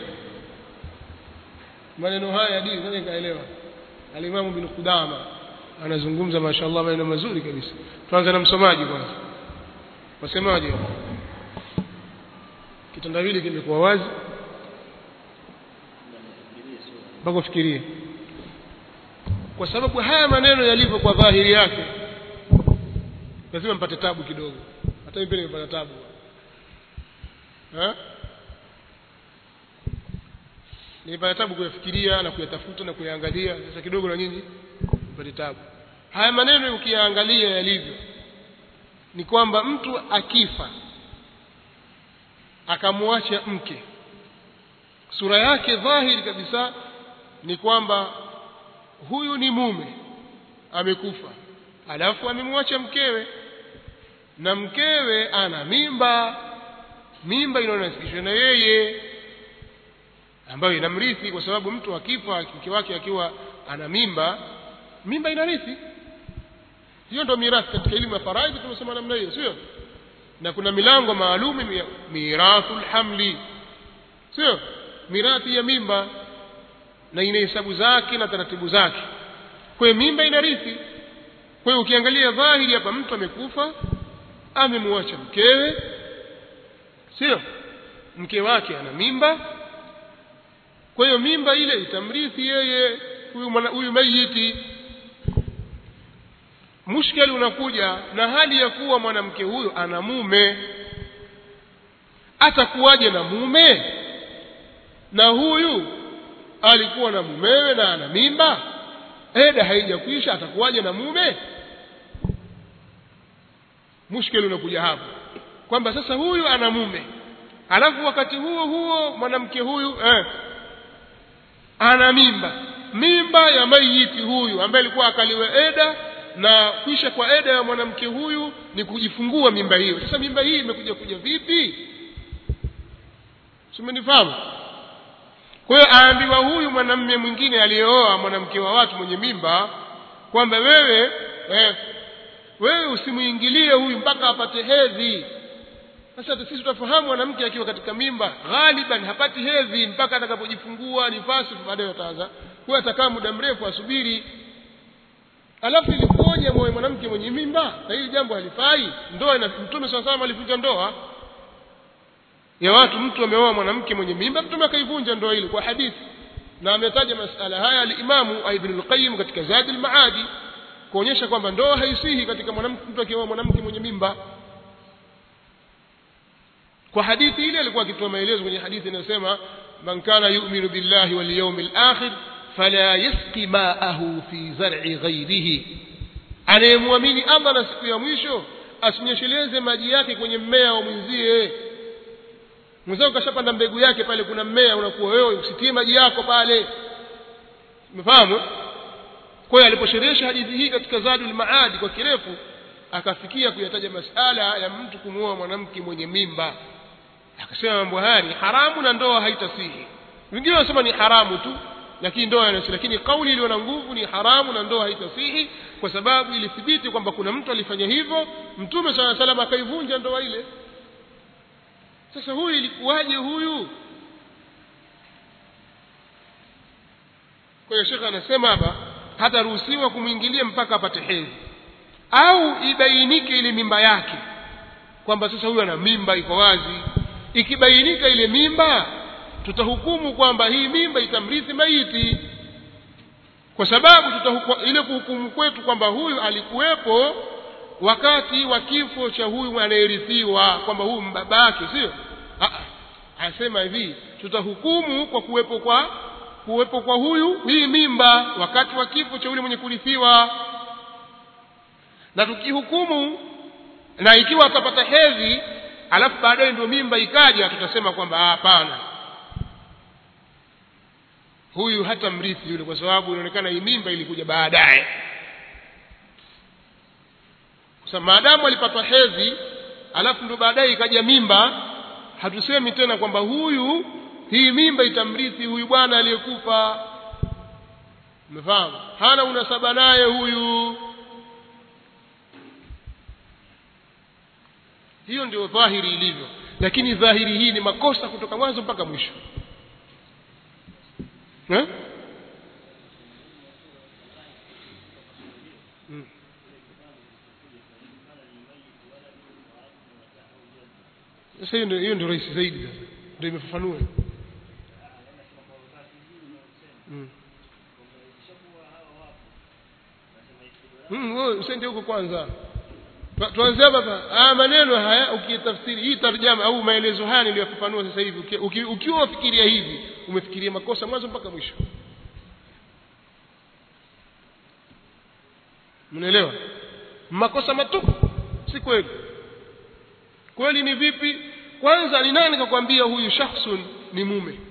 maneno haya ya dini nani kaelewa alimamu bin Qudama anazungumza mashaallah maneno mazuri kabisa tuanze na msomaji kwanza wasemaje kitandawili kimekuwa wazi mpaka ufikirie kwa sababu haya maneno yalivyo kwa dhahiri yake lazima mpate tabu kidogo hata mimi pia nimepata tabu ha? nilipata tabu kuyafikiria na kuyatafuta na kuyaangalia sasa kidogo na nyinyi mpate tabu haya maneno ukiyaangalia yalivyo ni kwamba mtu akifa akamwacha mke sura yake dhahiri kabisa ni kwamba huyu ni mume amekufa alafu amemwacha mkewe na mkewe ana mimba mimba inayonasikishwa na yeye ambayo inamrithi kwa sababu mtu akifa mke wake akiwa ana mimba mimba inarithi hiyo ndio mirathi katika elimu ya faraidhi tumesema namna hiyo sio na kuna milango maalum ya mirathul hamli sio mirathi ya mimba na ina hesabu zake na taratibu zake kwa hiyo mimba inarithi kwa hiyo ukiangalia dhahiri hapa mtu amekufa amemwacha mkewe sio mke wake ana mimba kwa hiyo mimba ile itamrithi yeye huyu mwana- huyu mayiti mushkeli unakuja na hali ya kuwa mwanamke huyo ana mume atakuwaje na mume na huyu alikuwa na mumewe na ana mimba eda haijakwisha atakuwaje na mume mushkeli unakuja hapo kwamba sasa huyu ana mume alafu wakati huo huo mwanamke huyu eh, ana mimba mimba ya mayiti huyu ambaye alikuwa akaliwe eda na kwisha kwa eda ya mwanamke huyu ni kujifungua mimba hiyo sasa mimba hii imekuja kuja vipi simenifahamu kwa hiyo aambiwa huyu mwanamme mwingine aliyeoa mwanamke wa watu mwenye mimba kwamba wewe eh, wewe usimuingilie huyu mpaka apate hedhi sasa sisi tutafahamu mwanamke akiwa katika mimba ghaliban hapati hedhi mpaka atakapojifungua nifasi baadaye ataanza huyo atakaa muda mrefu asubiri alafu ilikuoje moyo mwanamke mwenye mimba na hili jambo halifai ndoa ina mtume saa salam alivunja ndoa ya watu mtu ameoa mwanamke mwenye mimba mtume akaivunja ndoa ile kwa hadithi na ametaja masala haya alimamu ibn al-qayyim katika zadi al-maadi kuonyesha kwamba ndoa haisihi katika mwanamke mtu akioa mwanamke mwenye mimba kwa hadithi ile alikuwa akitoa maelezo kwenye hadithi inayosema man kana yu'minu billahi wal yawmil akhir fala yasqi ma'ahu fi zar'i ghayrihi anayemwamini Allah na siku ya mwisho asinyesheleze maji yake kwenye mmea wa mwenzie mwenzako kashapanda mbegu yake pale kuna mmea unakuwa wewe usitie maji yako pale umefahamu kwa hiyo aliposherehesha hadithi hii katika Zadul Maadi kwa kirefu akafikia kuyataja masala ya mtu kumuoa mwanamke mwenye mimba akasema mambo haya ni haramu na ndoa haitasihi wengine wanasema ni haramu tu lakini ndoa inasihi lakini kauli iliyo na nguvu ni haramu na ndoa haitasihi kwa sababu ilithibiti kwamba kuna mtu alifanya hivyo mtume sala salam akaivunja ndoa ile sasa huyu ilikuwaje huyu kwa hiyo shekhe anasema hapa hataruhusiwa kumwingilia mpaka apate hedhi au ibainike ile mimba yake kwamba sasa huyu ana mimba iko wazi ikibainika ile mimba tutahukumu kwamba hii mimba itamrithi maiti kwa sababu tutahuku, ile kuhukumu kwetu kwamba huyu alikuwepo wakati wa kifo cha huyu anayerithiwa kwamba huyu mbabake sio anasema hivi tutahukumu kwa kuwepo kwa kuwepo kwa huyu hii mimba wakati wa kifo cha yule mwenye kurithiwa na tukihukumu na ikiwa atapata hedhi alafu baadaye ndio mimba ikaja tutasema kwamba hapana huyu hata mrithi yule kwa sababu inaonekana hii mimba ilikuja baadaye sasa maadamu alipata hedhi alafu ndo baadaye ikaja mimba hatusemi tena kwamba huyu hii mimba itamrithi huyu bwana aliyekufa umefahamu hana unasaba naye huyu hiyo ndio dhahiri ilivyo lakini dhahiri hii ni makosa kutoka mwanzo mpaka mwisho eh? mm. sasa hiyo ndio hiyo ndio rahisi zaidi sasa ndio imefafanua mm. mm, wewe usende huko kwanza tuanze hapa ah maneno haya ukitafsiri hii tarjama au maelezo haya niliyofafanua sasa hivi uki- uki- ukiwa ufikiria hivi umefikiria makosa mwanzo mpaka mwisho mnaelewa makosa matupu si kweli kweli ni vipi kwanza ni nani kakwambia huyu shakhsun ni mume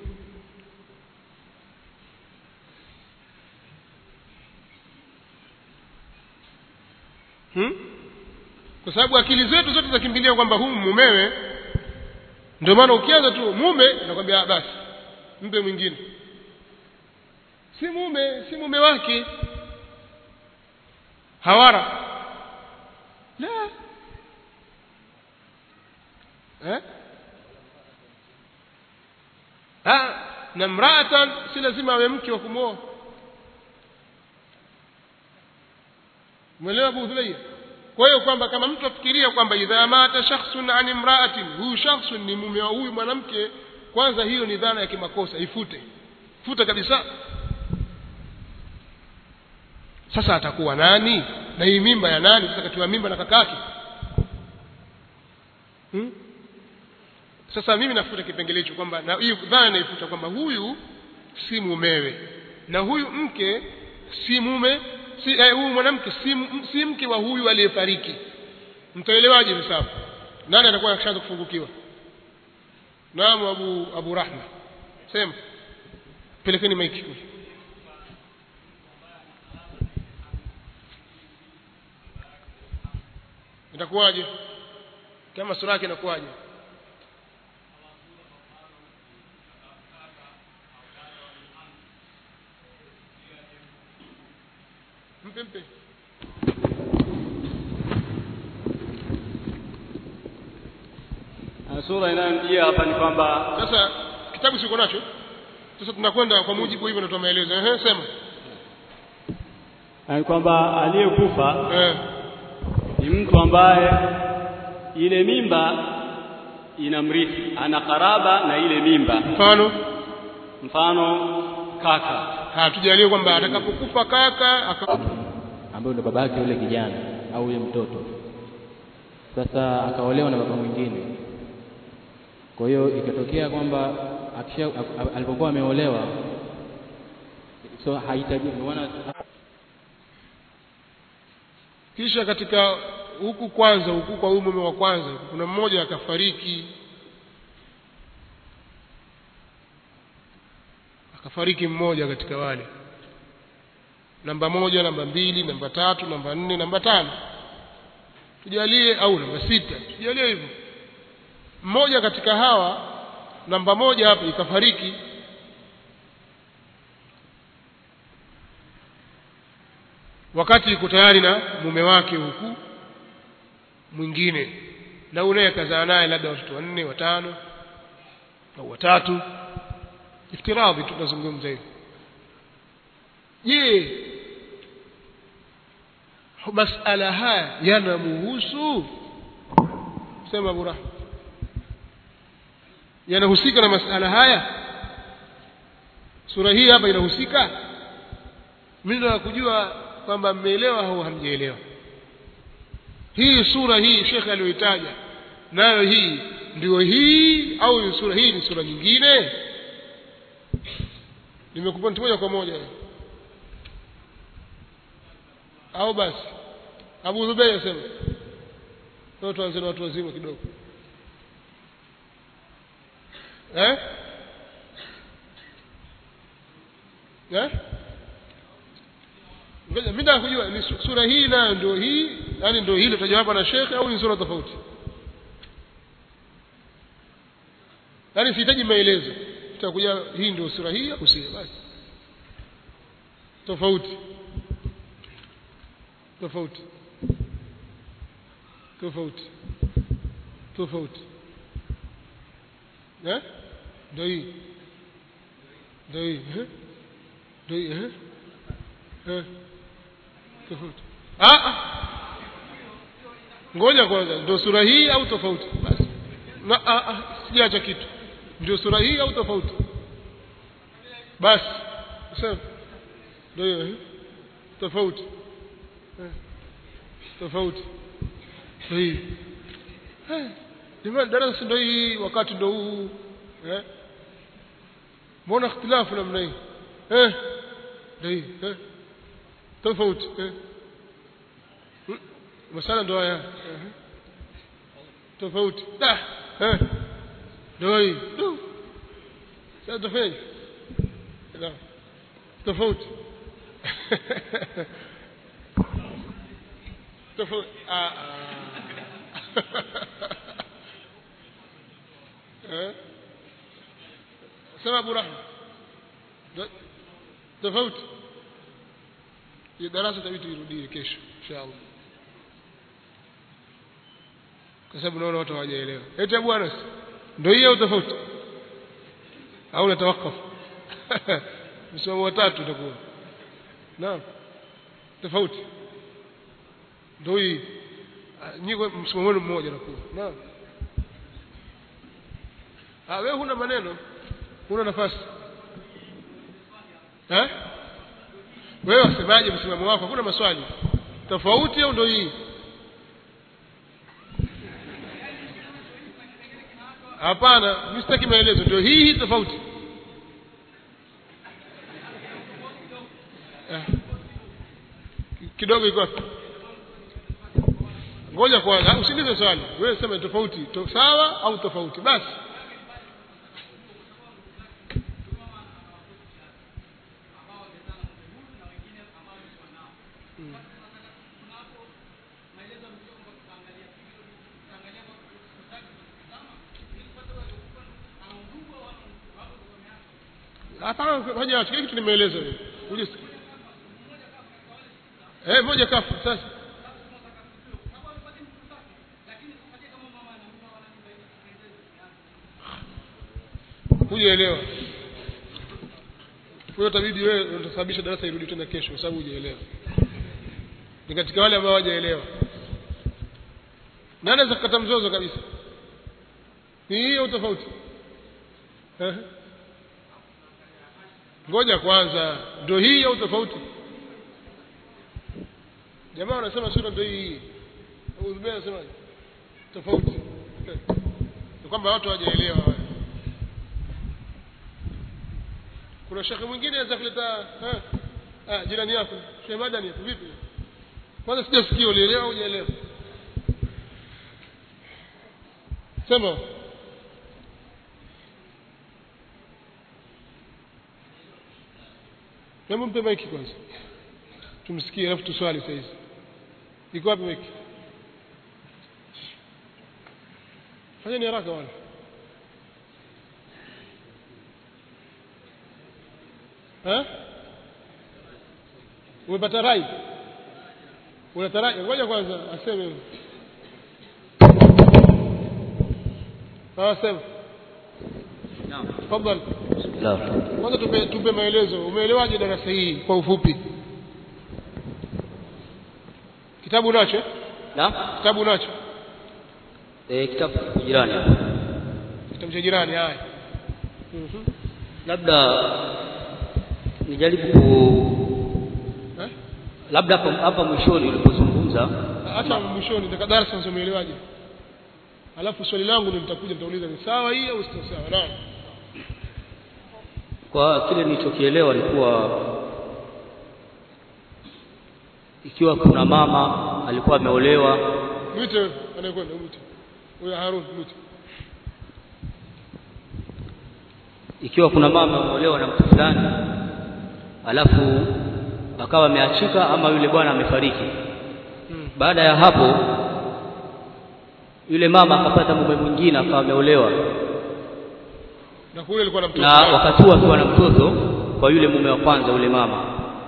hmm? kwa sababu akili zetu zote zakimbilia kwamba huyu mumewe ndio maana ukianza tu mume nakwambia basi mpe mwingine si mume si mume wake hawara la eh ah na mraatan si lazima awe mke wa kumwoa umeelewa Abu Dhulayya kwa hiyo kwamba kama mtu afikiria kwamba idha mata shakhsun an imra'atin huyu shakhsun ni mume wa huyu mwanamke kwanza hiyo ni dhana ya kimakosa ifute futa kabisa sasa atakuwa nani na hii mimba ya nani sasa katiwa mimba na kakake hmm? sasa mimi nafuta kipengele hicho kwamba na hiyo dhana naifuta kwamba huyu si mumewe na huyu mke si mume si eh, huyu mwanamke si, m- si mke wa huyu aliyefariki mtaelewaje hisabu nani atakuwa akishaanza kufungukiwa naam abu abu rahma sema pelekeni maiki huyu itakuwaje kama sura yake inakuwaje mpe mpe Na sura inayomjia hapa ni kwamba sasa kitabu siko nacho sasa tunakwenda kwa mujibu hivyo natoa maelezo ehe sema ni kwamba aliyekufa eh ni mtu ambaye ile mimba inamrithi, ana karaba na ile mimba, mfano mfano kaka. hatujalie kwamba atakapokufa kaka aka ambayo ndo baba yake yule kijana au yule mtoto sasa akaolewa na baba mwingine kwa hiyo ikatokea kwamba akisha a- alipokuwa ameolewa so hahitaji ndio maana kisha katika huku kwanza huku kwa huyu mume wa kwanza kuna mmoja akafariki akafariki mmoja katika wale namba moja namba mbili namba tatu namba nne namba tano tujalie au namba sita tujalie hivyo mmoja katika hawa namba moja hapa ikafariki wakati yuko tayari na mume wake huku mwingine na unaye kazaa naye labda watoto wanne watano au watatu iftiradhi tunazungumza hivi je masala haya yanamuhusu sema Abu Rahma yanahusika na masala haya sura hii hapa inahusika mimi nataka kujua kwamba mmeelewa au hamjaelewa hii sura hii shekhe aliyoitaja nayo hii ndio hii au sura hii ni sura nyingine nimekupa moja kwa moja au basi Abu Zubayr asema leo tuanze na watu wazima kidogo eh eh ngoja mimi nataka kujua ni su- sura hii nayo ndio hii yani ndio hilo tajwa hapa na shekhe au ni sura tofauti yani sihitaji maelezo tutakuja hii ndio sura hii au si basi tofauti tofauti tofauti tofauti eh ndio hii ndio hii eh ndio hii eh eh tofauti ah ah. ngoja kwanza ndio sura hii au tofauti basi na ah, ah, sijaacha kitu ndio sura hii au tofauti basi sema ndio hiyo eh? tofauti eh. tofauti ndio hii eh. jamani darasa ndio hii wakati ndio huu eh mbona ikhtilafu namna hii eh ndio hii eh tofauti eh Mm, masala ndo haya eh. tofauti da eh ndio hii Du. sasa tofauti da tofauti tofauti ah ah eh sema Abu Rahma Da- tofauti hii darasa tabii tuirudie kesho inshallah kwa sababu naona watu hawajaelewa eti Abu Anas ndio hiyo tofauti au unatawakafu msimamo wa tatu utakuwa naam tofauti ndio hii nyinyi msimamo wenu mmoja nakuwa naam ah wewe huna maneno huna nafasi eh wewe wasemaje msimamo wako hakuna maswali tofauti au ndio hii hapana mimi sitaki maelezo ndio hii hii tofauti eh. kidogo iko wapi ngoja kwanza usinize swali wewe sema tofauti to, sawa au tofauti basi hapana ngoja kile kitu nimeeleza wewe uje eh moja kafu sasa hujaelewa huyo tabidi wewe utasababisha darasa irudi tena kesho kwa sababu hujaelewa ni katika wale ambao hawajaelewa nani anaweza kukata mzozo kabisa ni hiyo tofauti eh ngoja kwanza ndio hii au tofauti jamaa wanasema sura ndio hii uzbea anasema tofauti ni kwamba watu hawajaelewa kuna shekhe mwingine anaweza kuleta ah jirani yako Sheikh Madani hapo vipi kwanza sijasikia ulielewa au hujaelewa sema Hebu mpe maiki kwanza. Tumsikie alafu tuswali sasa hizi. Iko wapi maiki? Fanyeni haraka wala. Eh? Umepata rai? Unataraji ngoja kwanza aseme. Ah sema. Naam. Tafadhali. Bismillah. Kwanza tupe, tupe maelezo. Umeelewaje darasa hii kwa ufupi? Kitabu unacho? eh? Naam. Kitabu unacho? Eh, kitabu jirani. Kitabu cha jirani haya. Mhm. Labda nijaribu ku Eh? labda hapa hapa mwishoni ulipozungumza Hata mwishoni nitaka darasa sasa umeelewaje? Alafu swali langu ndio nitakuja nitauliza ni sawa hii au sio sawa? Naam. kwa kile nilichokielewa ni kuwa ikiwa kuna mama alikuwa ameolewa Mwite anayekwenda mwite. Huyo Harun mwite. ikiwa kuna mama ameolewa na mtu fulani alafu akawa ameachika ama yule bwana amefariki Hmm. baada ya hapo yule mama akapata mume mwingine akawa ameolewa Na kule alikuwa na mtoto. na wakati huo akiwa na mtoto kwa yule mume wa kwanza yule mama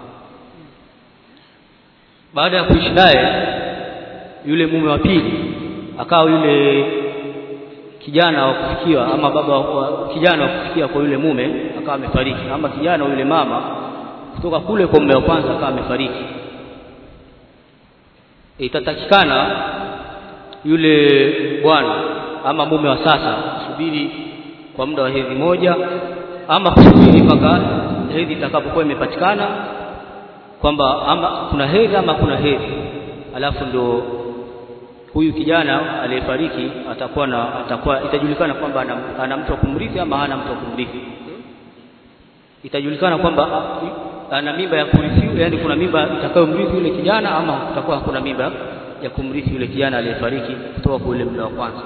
baada ya kuishi naye yule mume wa pili akawa yule kijana wa kufikiwa ama baba wa kijana wa kufikia kwa yule mume akawa amefariki ama kijana wa yule mama kutoka kule kwa mume wa kwanza akawa amefariki itatakikana yule bwana ama mume wa sasa subiri kwa muda wa hedhi moja ama kusubiri mpaka hedhi itakapokuwa imepatikana kwamba ama kuna hedhi ama kuna hedhi alafu ndo huyu kijana aliyefariki atakuwa na atakuwa itajulikana kwamba ana, ana mtu wa kumrithi ama hana mtu wa kumrithi itajulikana kwamba ana mimba ya kurithi yani kuna mimba itakayomrithi yule kijana ama kutakuwa hakuna mimba ya kumrithi yule kijana aliyefariki kutoka kwa yule mume wa kwanza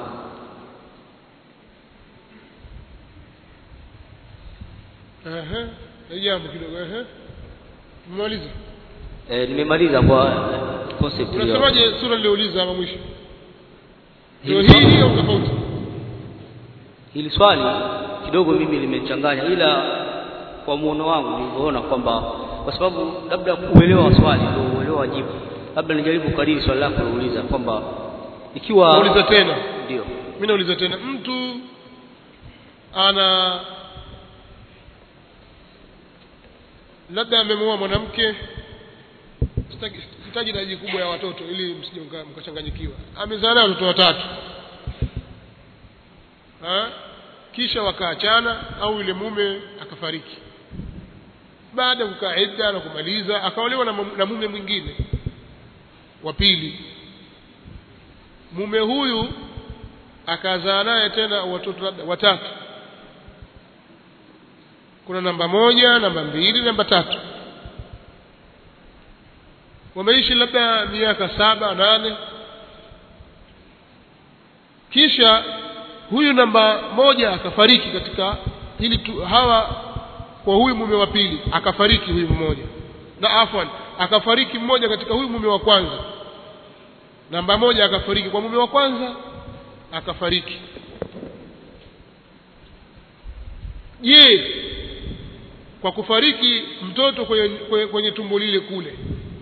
Ehe. Ni jambo kidogo ehe. Mmaliza. e, nimemaliza kwa eh, concept hiyo Unasemaje sura niliouliza ama mwisho? Ndio Hili hii hii au tofauti? hili swali kidogo mimi limechanganya ila kwa muono wangu nilivyoona kwamba kwa sababu labda uelewa wa swali ndio uelewa wa jibu labda nijaribu kukariri swali lako uliuliza kwamba ikiwa nauliza tena ndio mimi nauliza tena mtu ana labda amemuoa mwanamke sitaki- sitaji idadi kubwa ya watoto ili msije mka- mkachanganyikiwa amezaa naye watoto watatu ha? kisha wakaachana au yule mume akafariki baada ya kukaa idda na kumaliza akaolewa na, mu- na mume mwingine wa pili mume huyu akazaa naye tena watoto labda watatu kuna namba moja namba mbili namba tatu wameishi labda miaka saba nane kisha huyu namba moja akafariki katika hili tu, hawa kwa huyu mume wa pili akafariki huyu mmoja na afwan akafariki mmoja katika huyu mume wa kwanza namba moja akafariki kwa mume wa kwanza akafariki je kwa kufariki mtoto kwenye, kwenye, kwenye tumbo lile kule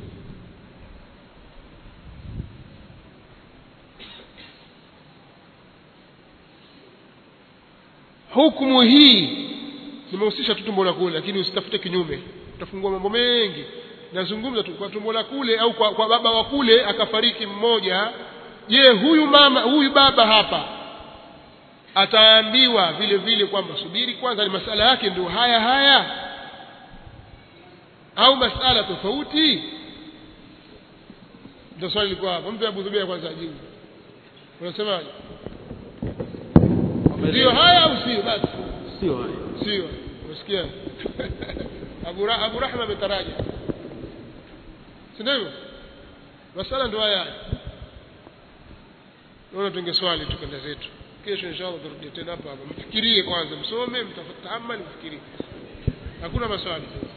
hukumu hii nimehusisha tu tumbo la kule lakini usitafute kinyume utafungua mambo mengi nazungumza tu kwa tumbo la kule au kwa, kwa baba wa kule akafariki mmoja je huyu mama huyu baba hapa ataambiwa vile vile kwamba subiri kwanza ni masala yake ndio haya haya au masala tofauti ndio swali lilikuwa hapa mtu Abu Zubair kwanza ajibu unasemaje ndio haya au sio basi sio haya sio unasikia Abu, Ra Abu Rahma ametaraja si ndio hivyo masala ndio haya naona tunge swali tukenda zetu kesho inshallah tutarudia tena hapa hapa mfikirie kwanza msome mtafakari mfikirie hakuna maswali